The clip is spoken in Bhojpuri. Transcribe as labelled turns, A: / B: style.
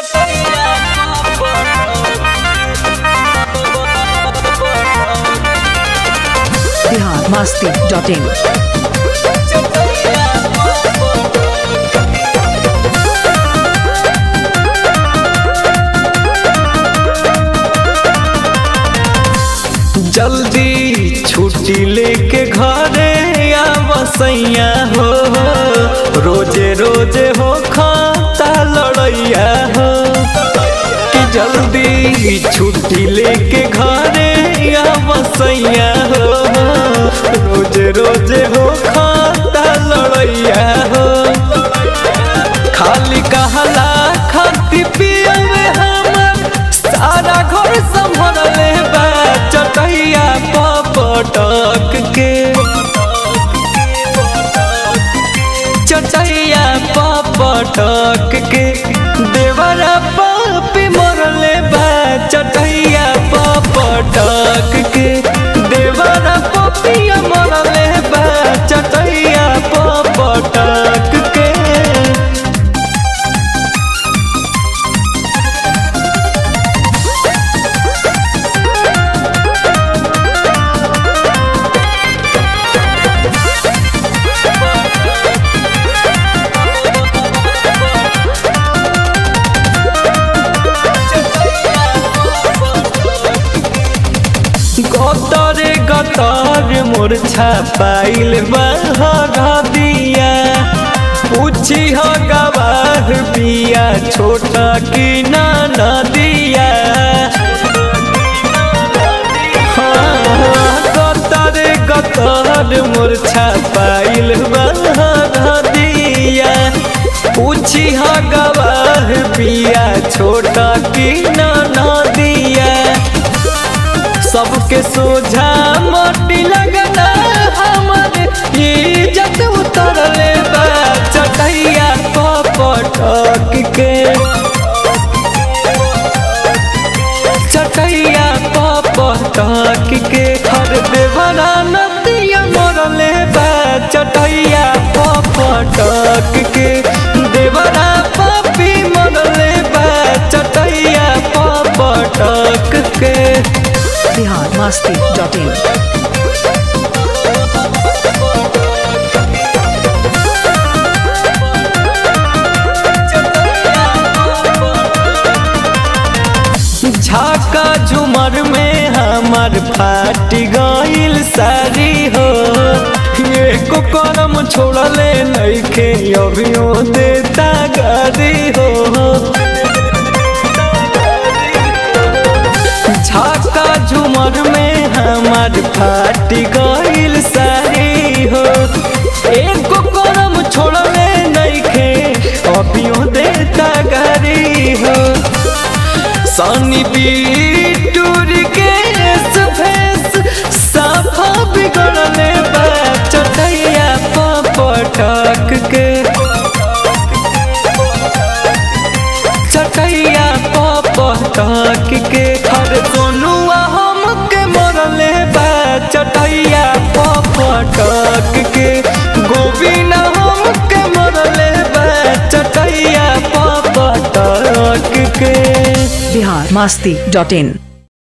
A: बिहार मस्ती डॉट इन
B: जल्दी छुट्टी लेके घरे या बसैया हो रोजे रोजे हो खाता लड़ैया हो कि जल्दी छुट्टी लेके घरे या बसैया हो रोजे रोजे हो खाता लड़ैया हो खाली कहला खाती पिया में हमर सारा घर संभरले बा चटैया पटक के चटैया पटक के देवरा पापी मरले बा चटैया पटक के देवरा पपिया मरले बा चटैया पटक के गतरे गतर मोर छापाइल बहर दिया पूछी हो गवाह पिया छोटा की ना नदिया हाँ, गतरे गतर मोर छापाइल बहर दिया पूछी हो गवाह पिया छोटा की ना नदिया सबके सोझा मोटी लगना हमर इज्जत उतरले बा चटैया पटक के चटैया पटक के हर देवरा नदिया मरले बा चटैया पटक के देवरा पापी मरले बा चटैया पटक के
A: बिहार मस्ती डॉट इन
B: झाका झुमर में हमार फाट गईल सारी हो एको करम छोड़ले नइखे अभियो देता गारी हो झाका झुमर में हमार फाट गईल सारी हो एको करम छोड़ले नइखे अभियो देता गारी हो सनी बीटूर के फेस साफा बिगड़ले बा चटैया पटक के चटैया पटक के हर सोनुआ हमके मरले बा चटैया पटक के गोविंद हमके मरले बा चटैया पटक के
A: बिहार मस्ती डॉट इन